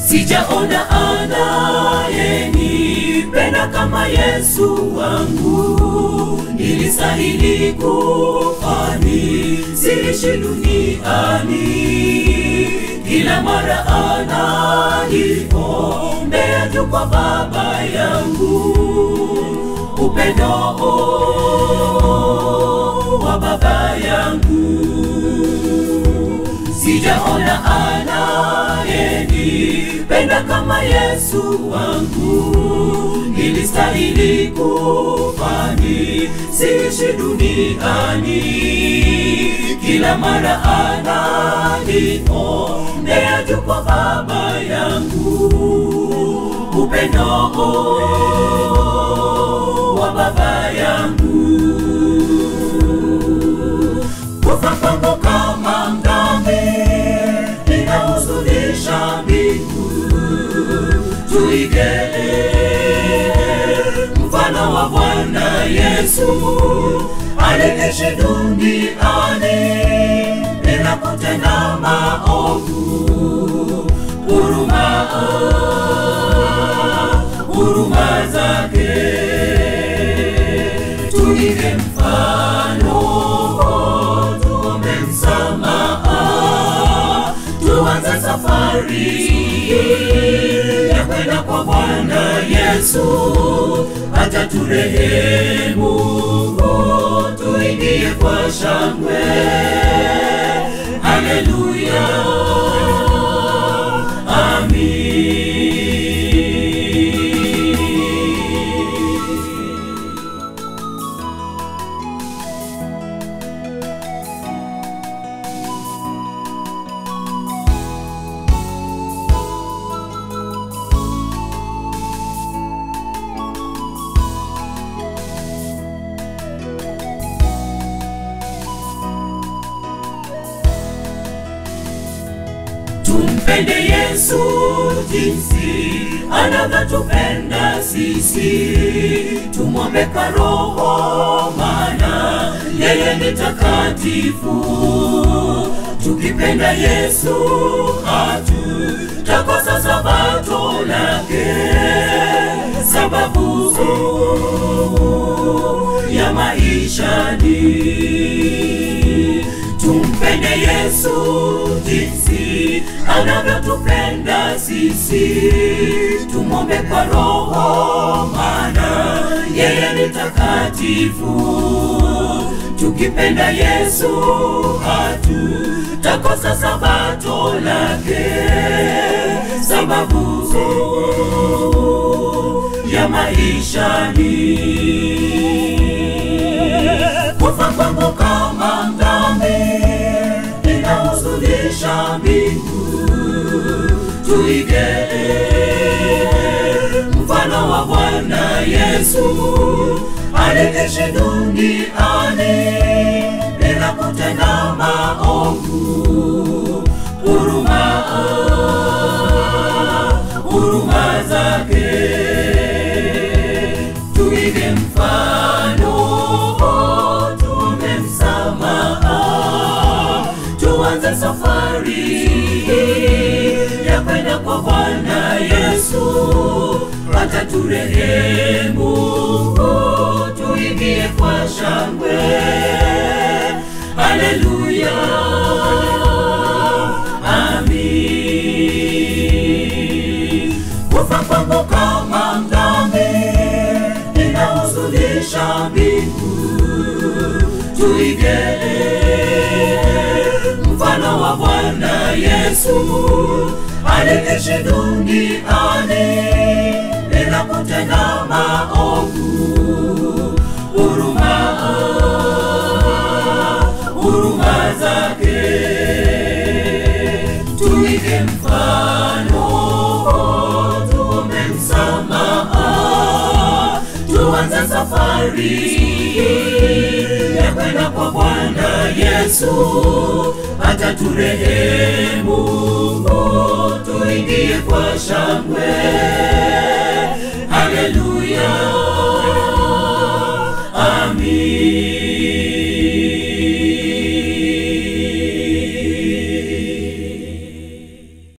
sijaona anayenipenda kama Yesu wangu, nilistahili kufa nisiishi duniani. Kila mara ananiombea juu kwa Baba yangu, upendo wa Baba yangu sijaona anayenipenda kama Yesu wangu, nilistahili kufa nisiishi duniani. Kila mara ananiombea juu kwa Baba yangu, upendo wa Baba yangu kufa kwangu kama mdhambi inahuzunisha mbingu. Tuige mfano wa Bwana Yesu aliishi duniani bila kutenda maovu. Huruma, huruma zake tuige mfano tuombe msamaha, tuanze safari ya kwenda kwa Bwana Yesu, hata turehemu, tuingie kwa shangwe. Haleluya, amin. Tumpende Yesu jinsi anavyotupenda sisi, tumwombe kwa Roho, maana yeye ni takatifu. Tukipenda Yesu hatutakosa sabato lake, sababu ya maisha ni tumpende Yesu jinsi anavyotupenda sisi, tumwombe kwa Roho, maana yeye ni takatifu. Tukipenda Yesu hatutakosa sabato lake, sababu ya maisha ni kufa kwangu kama mdhambi inahuzunisha mbingu. Tuige mfano wa Bwana Yesu aliishi duniani bila kutenda maovu. Huruma, huruma zake tuige mfano, tuombe msamaha, tuanze safari ya kwenda kwa Bwana Yesu, hata turehemu, tuingie kwa shangwe. Haleluya, amin. Kufa kwangu kama mdhambi inahuzunisha mbingu. Tuige mfano wa Bwana Yesu aliishi duniani bila kutenda maovu. Huruma, huruma zake tuige mfano, tuombe msamaha, tuanze safari ya kwenda kwa Bwana Yesu, hata turehemu, tuingie kwa shangwe. Haleluya, amin.